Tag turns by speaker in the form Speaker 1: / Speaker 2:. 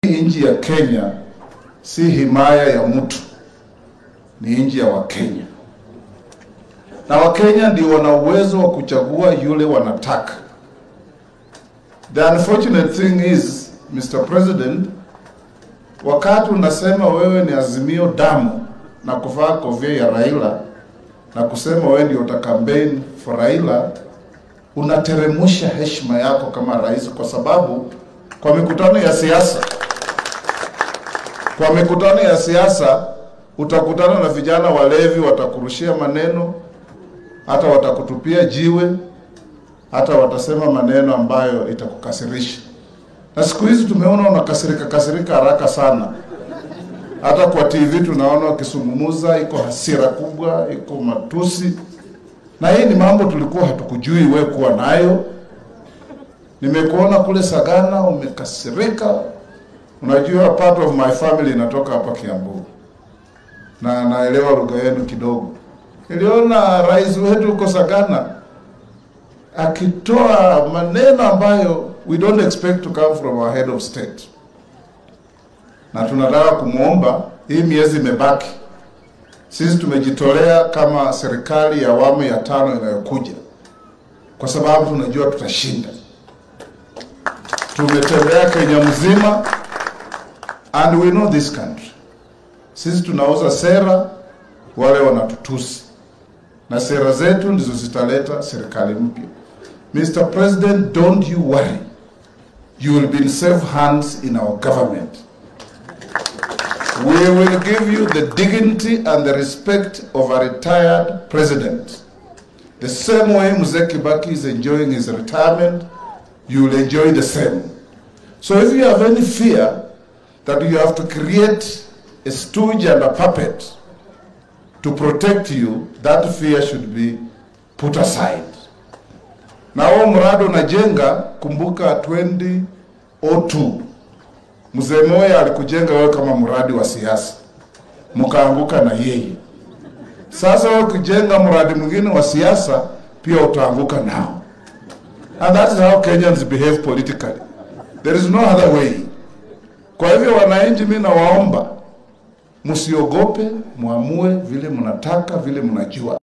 Speaker 1: Nchi ya Kenya si himaya ya mtu, ni nchi ya Wakenya, na Wakenya ndio wana uwezo wa kuchagua yule wanataka. The unfortunate thing is, Mr. President, wakati unasema wewe ni Azimio damu na kuvaa kofia ya Raila na kusema wewe ndio uta campaign for Raila, unateremusha heshima yako kama rais, kwa sababu kwa mikutano ya siasa kwa mikutano ya siasa utakutana na vijana walevi, watakurushia maneno, hata watakutupia jiwe, hata watasema maneno ambayo itakukasirisha. Na siku hizi tumeona unakasirika kasirika haraka sana, hata kwa TV tunaona wakisungumuza, iko hasira kubwa, iko matusi, na hii ni mambo tulikuwa hatukujui we kuwa nayo. Nimekuona kule Sagana umekasirika, Unajua, part of my family inatoka hapa Kiambu na naelewa lugha yenu kidogo. Niliona rais wetu huko Sagana akitoa maneno ambayo we don't expect to come from our head of state, na tunataka kumwomba, hii miezi imebaki, sisi tumejitolea kama serikali ya awamu ya tano inayokuja, kwa sababu tunajua tutashinda. Tumetembea Kenya mzima and we know this country. Sisi tunauza sera, wale wanatutusi, na sera zetu ndizo zitaleta serikali mpya. Mr. President, don't you worry, you will be in safe hands in our government. We will give you the dignity and the respect of a retired president. The same way Mzee Kibaki is enjoying his retirement, you will enjoy the same. So if you have any fear that you have to create a stooge and a puppet to protect you, that fear should be put aside. Na huo mradi unajenga, kumbuka 2002 Mzee Moi alikujenga wewe kama mradi wa siasa, mkaanguka na yeye. Sasa wewe ukijenga mradi mwingine wa siasa, pia utaanguka nao. And that is how Kenyans behave politically. There is no other way. Kwa hivyo wananchi, mimi nawaomba msiogope, muamue vile mnataka, vile mnajua.